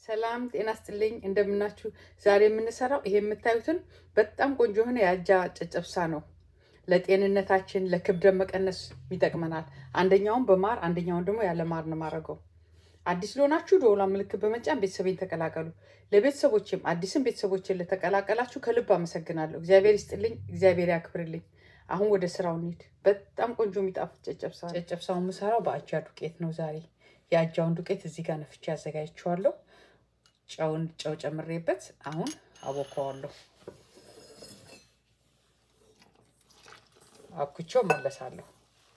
ሰላም ጤና ስጥልኝ፣ እንደምናችሁ። ዛሬ የምንሰራው ይሄ የምታዩትን በጣም ቆንጆ የሆነ የአጃ ጨጨብሳ ነው። ለጤንነታችን ለክብደት መቀነስ ይጠቅመናል። አንደኛውን በማር አንደኛውን ደግሞ ያለ ማር ነው የማደርገው። አዲስ ለሆናችሁ ደወሏ ምልክት በመጫን ቤተሰቤን ተቀላቀሉ። ለቤተሰቦችም አዲስም ቤተሰቦችን ለተቀላቀላችሁ ከልብ አመሰግናለሁ። እግዚአብሔር ይስጥልኝ፣ እግዚአብሔር ያክብርልኝ። አሁን ወደ ስራው እንሂድ። በጣም ቆንጆ የሚጣፍጥ ጨጨብሳ ጨጨብሳውን የምሰራው በአጃ ዱቄት ነው ዛሬ። የአጃውን ዱቄት እዚህ ጋር ነፍቼ አዘጋጅቼዋለሁ። ጨውን ጨው ጨምሬበት አሁን አቦከዋለሁ። አብኩቼው መለሳለሁ።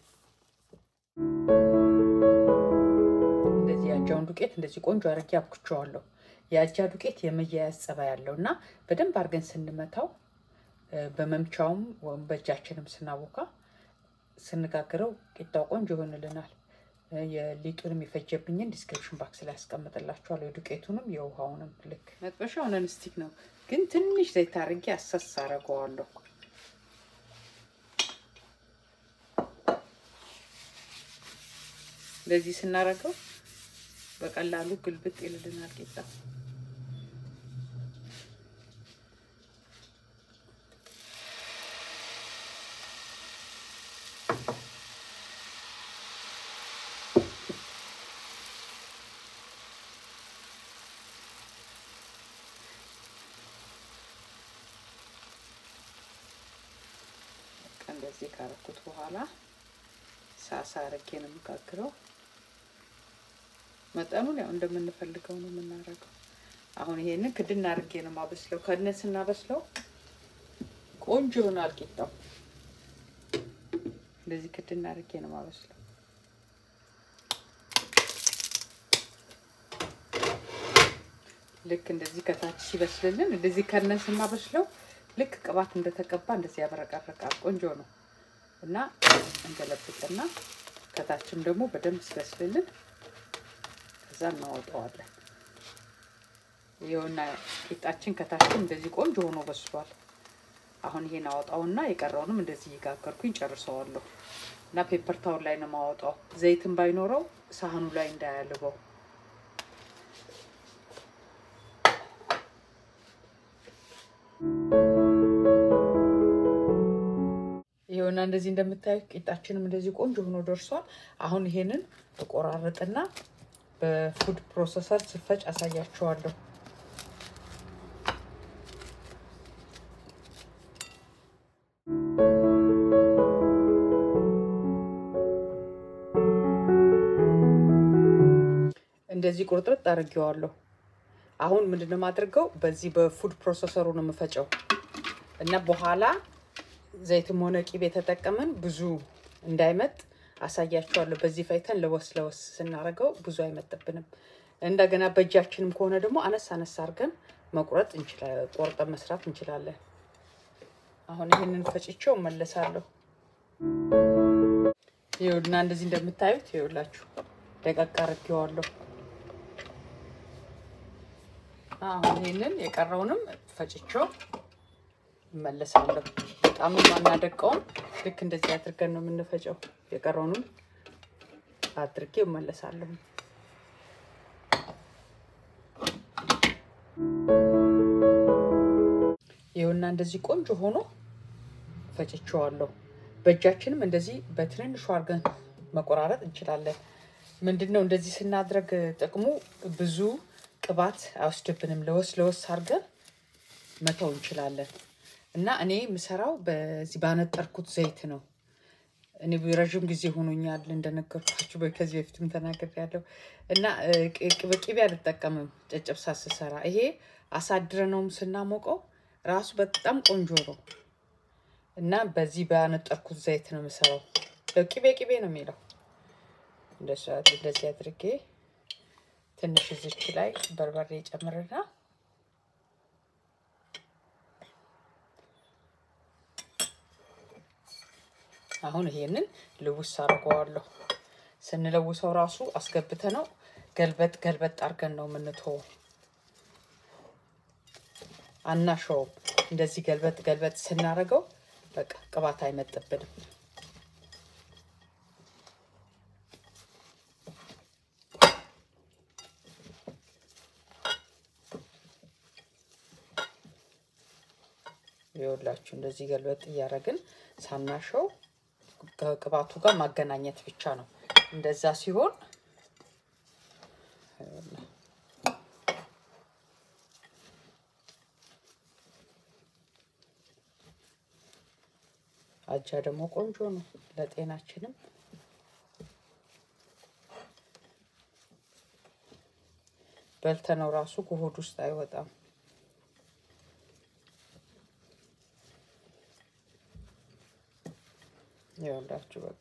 እንደዚህ የአጃውን ዱቄት እንደዚህ ቆንጆ አድርጌ አብኩቼዋለሁ። የአጃ ዱቄት የመያያዝ ጸባይ ያለው እና በደንብ አድርገን ስንመታው በመምቻውም ወይም በእጃችንም ስናቦካ ስንጋግረው ቂጣው ቆንጆ ይሆንልናል። የሊጡንም የፈጀብኝን ዲስክሪፕሽን ባክስ ላይ ያስቀምጥላችኋለሁ። የዱቄቱንም የውሃውንም ልክ መጥበሻው ነን ስቲክ ነው፣ ግን ትንሽ ዘይት አድርጌ አሰስ አደርገዋለሁ። እንደዚህ ስናደርገው በቀላሉ ግልብጥ ይልልናል ቂጣ። እንደዚህ ካረኩት በኋላ ሳሳ አርጌ ነው የምጋግረው። መጠኑን ያው እንደምንፈልገው ነው የምናደርገው። አሁን ይሄንን ክድና አርጌ ነው ማበስለው። ከድነ ስናበስለው ቆንጆ ይሆናል ቂጣው። እንደዚህ ክድና አርጌ ነው ማበስለው። ልክ እንደዚህ ከታች ሲበስልልን እንደዚህ ከድነ ስናበስለው ልክ ቅባት እንደተቀባ እንደዚህ ያበረቀረቃል። ቆንጆ ነው እና እንገለብጥና ከታችም ደግሞ በደንብ ሲበስልልን ከዛ እናወጣዋለን። ይኸውና ቂጣችን ከታችም እንደዚህ ቆንጆ ሆኖ በስሏል። አሁን ይሄን አወጣውና የቀረውንም እንደዚህ እየጋገርኩኝ ጨርሰዋለሁ እና ፔፐር ታውን ላይ ነው የማወጣው። ዘይትን ባይኖረው ሳህኑ ላይ እንዳያልበው ይኸውና እንደዚህ እንደምታዩት ቂጣችንም እንደዚህ ቆንጆ ሆኖ ደርሷል። አሁን ይሄንን እቆራረጥና በፉድ ፕሮሰሰር ስፈጭ አሳያችኋለሁ። እንደዚህ ቁርጥርጥ አድርጌዋለሁ። አሁን ምንድነው የማድርገው? በዚህ በፉድ ፕሮሰሰሩ ነው የምፈጨው እና በኋላ ዘይትም ሆነ ቂቤ የተጠቀምን ብዙ እንዳይመጥ አሳያቸዋለሁ። በዚህ ፈይተን ለወስ ለወስ ስናደርገው ብዙ አይመጥብንም። እንደገና በእጃችንም ከሆነ ደግሞ አነስ አነስ አድርገን መቁረጥ እንችላለን፣ ቆርጠን መስራት እንችላለን። አሁን ይህንን ፈጭቼው እመለሳለሁ። ይኸውና እንደዚህ እንደምታዩት ይኸውላችሁ ደቀቅ አድርጌዋለሁ። አሁን ይህንን የቀረውንም ፈጭቼው እመለሳለሁ። በጣም አናደቀውም። ልክ እንደዚህ አድርገን ነው የምንፈጨው። የቀረውንም አድርጌ እመለሳለሁ። ይኸውና እንደዚህ ቆንጆ ሆኖ ፈጭቼዋለሁ። በእጃችንም እንደዚህ በትንንሹ አድርገን መቆራረጥ እንችላለን። ምንድን ነው እንደዚህ ስናድረግ ጥቅሙ ብዙ ቅባት አይወስድብንም። ለወስ ለወስ አድርገን መተው እንችላለን። እና እኔ የምሰራው በዚህ ባነጠርኩት ዘይት ነው። እኔ ረዥም ጊዜ ሆኖኛል እንደነገርኳችሁ ከዚህ በፊትም ተናግሬያለሁ። እና ቅቤ አልጠቀምም ጨጨብሳ ስሰራ። ይሄ አሳድረነውም ስናሞቀው ራሱ በጣም ቆንጆ ነው። እና በዚህ ባነጠርኩት ዘይት ነው የምሰራው። ቅቤ ቅቤ ነው የሚለው። እንደዚህ አድርጌ ትንሽ እዚች ላይ በርበሬ ጨምርና አሁን ይሄንን ልውስ አድርገዋለሁ። ስንለውሰው ራሱ አስገብተ ነው ገልበጥ ገልበጥ አድርገን ነው የምንተወው። አናሸውም። እንደዚህ ገልበጥ ገልበጥ ስናደርገው በቃ ቅባት አይመጥብንም። ይኸውላችሁ እንደዚህ ገልበጥ እያደረግን ሳናሸው ከቅባቱ ጋር ማገናኘት ብቻ ነው። እንደዛ ሲሆን አጃ ደግሞ ቆንጆ ነው ለጤናችንም። በልተነው ራሱ ከሆድ ውስጥ አይወጣም። ይኸውላችሁ በቃ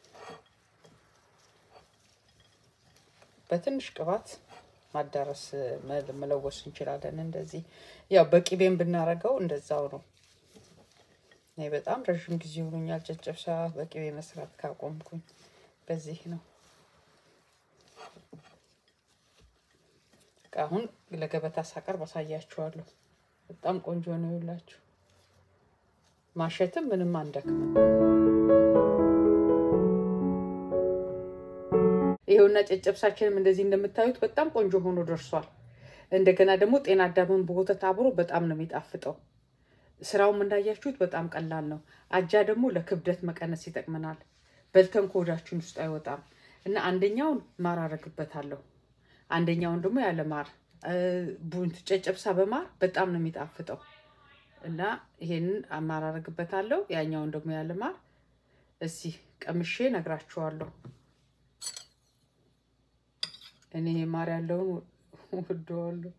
በትንሽ ቅባት ማዳረስ መለወስ እንችላለን። እንደዚህ ያው በቂቤም ብናረገው እንደዛው ነው። እኔ በጣም ረዥም ጊዜ ሆኖኛል ጨጨብሳ በቅቤ መስራት ካቆምኩኝ። በዚህ ነው አሁን ለገበታ ሳቀርብ አሳያችኋለሁ። በጣም ቆንጆ ነው ይላችሁ። ማሸትም ምንም አንደክምም። ይኸውና ጨጨብሳችንም እንደዚህ እንደምታዩት በጣም ቆንጆ ሆኖ ደርሷል። እንደገና ደግሞ ጤና አዳምን በወተት አብሮ በጣም ነው የሚጣፍጠው። ስራውም እንዳያችሁት በጣም ቀላል ነው። አጃ ደግሞ ለክብደት መቀነስ ይጠቅመናል። በልተን ከሆዳችን ውስጥ አይወጣም እና አንደኛውን ማር አረግበታለሁ፣ አንደኛውን ደግሞ ያለ ማር። ቡንት ጨጨብሳ በማር በጣም ነው የሚጣፍጠው እና ይሄንን ማር አረግበታለሁ፣ ያኛውን ደግሞ ያለ ማር። እዚህ ቀምሼ ነግራችኋለሁ። እኔ ይሄ ማር ያለውን ወደዋለሁ።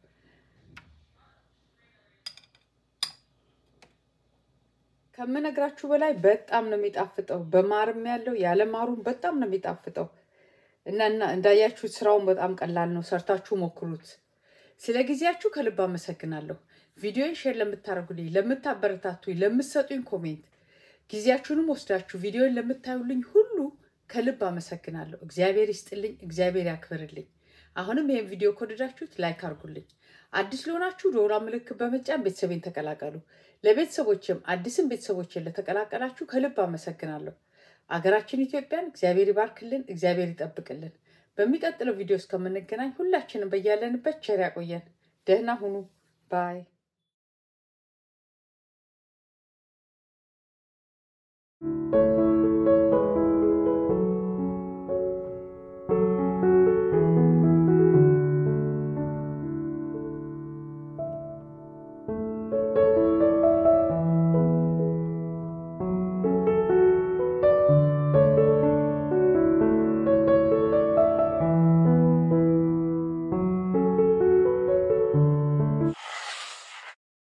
ከምነግራችሁ በላይ በጣም ነው የሚጣፍጠው። በማርም ያለው ያለ ማሩም በጣም ነው የሚጣፍጠው እና እንዳያችሁት ስራውን በጣም ቀላል ነው። ሰርታችሁ ሞክሩት። ስለ ጊዜያችሁ ከልብ አመሰግናለሁ። ቪዲዮን ሼር ለምታደርጉልኝ፣ ለምታበረታቱኝ፣ ለምትሰጡኝ ኮሜንት፣ ጊዜያችሁንም ወስዳችሁ ቪዲዮን ለምታዩልኝ ሁሉ ከልብ አመሰግናለሁ። እግዚአብሔር ይስጥልኝ፣ እግዚአብሔር ያክብርልኝ። አሁንም ይህን ቪዲዮ ከወደዳችሁት ላይክ አድርጉልኝ። አዲስ ለሆናችሁ ደወል ምልክት በመጫን ቤተሰቤን ተቀላቀሉ። ለቤተሰቦችም አዲስም ቤተሰቦችን ለተቀላቀላችሁ ከልብ አመሰግናለሁ። አገራችን ኢትዮጵያን እግዚአብሔር ይባርክልን፣ እግዚአብሔር ይጠብቅልን። በሚቀጥለው ቪዲዮ እስከምንገናኝ ሁላችንም በያለንበት ቸር ያቆየን። ደህና ሁኑ ባይ